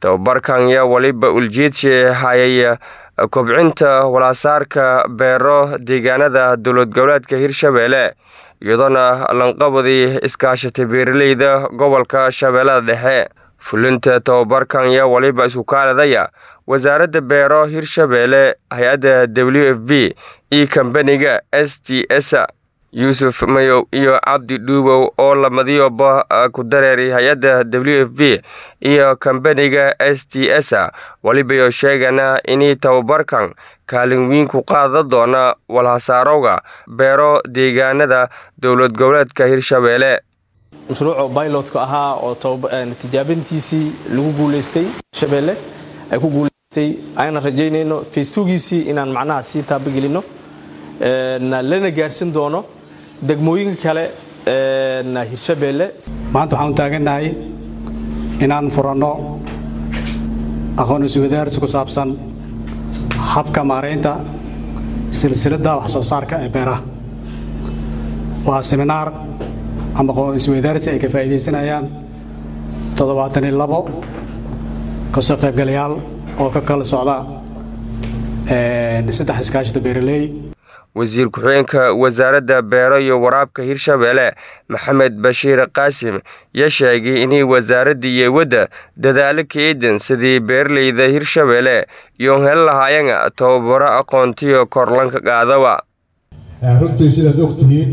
tababarkan yaa weliba uljeedsi hayay kobcinta walaasaarka beero deegaanada dowlad goboleedka hirshabeelle iyadoona lanqabadii iskaashatay beeraleyda gobolka shabeellada dhexe fulinta tababarkan yaa weliba isku kaaladaya wasaaradda beero hirshabeelle hay-adda w f b iyo kambaniga s t s yuusuf mayow iyo cabdi dhuubow oo lamadiyoba ku dareeray hay-adda w f b iyo kambaniga s t s welibayo sheegana inay tababarkan kaalin weyn ku qaada doona walhasaarowga beero deegaanada dowlad goboleedka hirshabeelle mashruuca bailotka ahaa oo tijaabintiisii lagu guulaystay shabeelle ay ku guulaystay ayna rajaynayno facebookiisii inaan macnaha sii taabagelino lana gaarsin doono degmooyinka kale hirshabeelle maanta waxaan u taagannahay inaan furanno aqoon iswadaarsi ku saabsan habka maaraynta silsiladda wax soo saarka ee beeraha waa seminaar ama aqoon iswadaarsi ay ka faa'iidaysanayaan toddobaatan iyo labo kasoo qaybgalayaal oo ka kala socda saddex iskaashida beeraley wasiir ku-xigeenka wasaaradda beero iyo waraabka hirshabeelle maxamed bashiir qaasim yaa sheegay inay wasaaradda iyo wadda dadaalo ka eedan sidii beeraleyda hirshabeelle iyoon heli lahaayeen tababaro aqoontiyo korlanka qaadawa runtii sidaad ogtihiin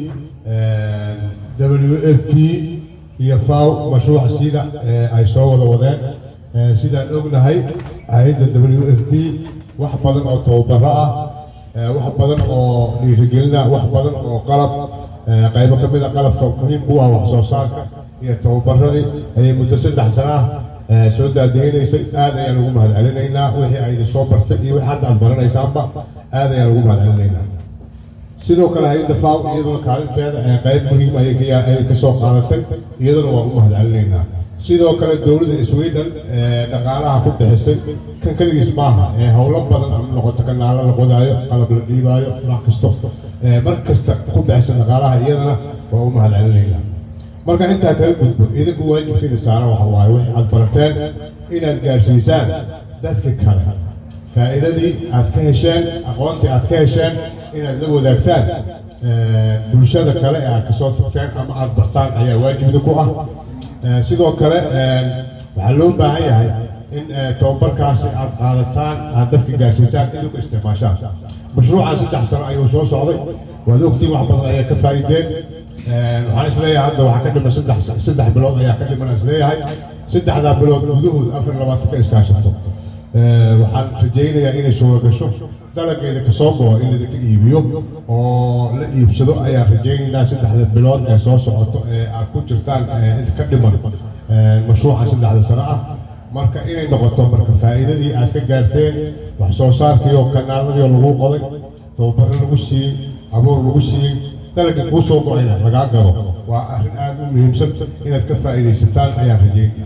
w f p iyo faw mashruuca sida ay soo wada wadeen sidaan ognahay hay-adda w f p wax badan oo tababaro ah wax badan oo dhiirigelina wax badan oo qalab qaybo ka mid a qalabka muhiimku ah wax soo saarka iyo tababaradii ayay muddo saddex sana ah soo daadeganaysay aad ayaan ugu mahad celinaynaa wixii ayna soo bartay iyo wixii hadda aad baranaysaanba aad ayaan ugu mahad celinaynaa sidoo kale hay-adda faw iyaduna kaalinteeda qayb muhiim ayay ka soo qaadatay iyaduna waan u mahad celinaynaa sidoo kale dowladda sweden dhaqaalaha ku bixisay kan keligiis maaha howlo badan ama noqoto kanaalo la qodaayo qalab la dhiibaayo wax kasto mar kasta ku bixisa dhaqaalaha iyadana waa u mahad celinaynaa marka intaa kaga gudbo idinku waajibkiina saaran waxa waaye wixii aad barateen inaad gaarsiisaan dadka kale faa'iidadii aad ka hesheen aqoontii aad ka hesheen inaad la wadaagtaan bulshada kale ee aad kasoo tagteen ama aad bartaan ayaa waajibda ku ah sidoo kale waxaa loo baahan yahay in tababarkaasi aad qaadataan aad dadka gaarsiisaan idinku isticmaashaan mashruucan saddex sano ayuu soo socday waad ogtiin wax badan ayaa ka faa'iideen waxaan isleeyahay hadda waxaa ka dhiman saddex saddex bilood ayaa ka dhiman isleeyahay saddexdaa bilood gudahood afar labaatan ka iskaashato waxaan rajaynayaa inay suura gasho dalageeda kasoo go'o in ladinka iibiyo oo la iibsado ayaan rajaynaynaa saddexda bilood ee soo socoto ee aad ku jirtaan inta ka dhiman mashruuca saddexda sano ah marka inay noqoto marka faa'iidadii aad ka gaarteen wax soo saarkiioo kanaaladii lagu qoday tababaro lagu siiyey abuur lagu siiyey dalagii kuu soo go'ayna lagaa galo waa arrin aad u muhiimsan inaad ka faa'iidaysataan ayaan rajaynaya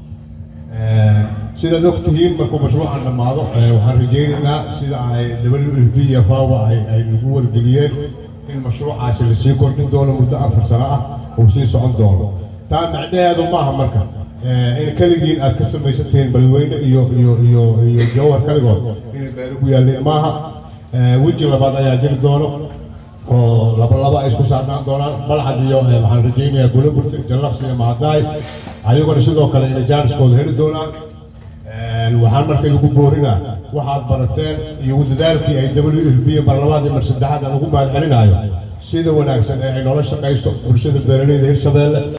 sidaad og tihiin markuu mashruucan dhammaado waxaan rajaynaynaa sida ay w f b iyo fawa ay nagu wargeliyeen in mashruucaasi lasii kordhin doono muddo afar sano ah uu sii socon doono taa macnaheedu maaha marka in keligiin aad ka samaysan tihiin balweyne iyo iyo iyo iyo jawhar kaligood inay beero ku yaalleen maaha weji labaad ayaa jiri doono oo laba laba ay isku saarnaan doonaan balcad iyo waxaan rajaynayaa gulaburta jallaqsi iyo mahadaay ayaguna sidoo kale inay jaaniskooda heli doonaan waxaan marka idigu boorinaa waxaad barateen iyo dadaalkii ay w f b mar labaad iyo mar saddexaad aan ugu mahad celinaayo sida wanaagsan ee ay noola shaqayso bulshada beeraleyda hirshabeelle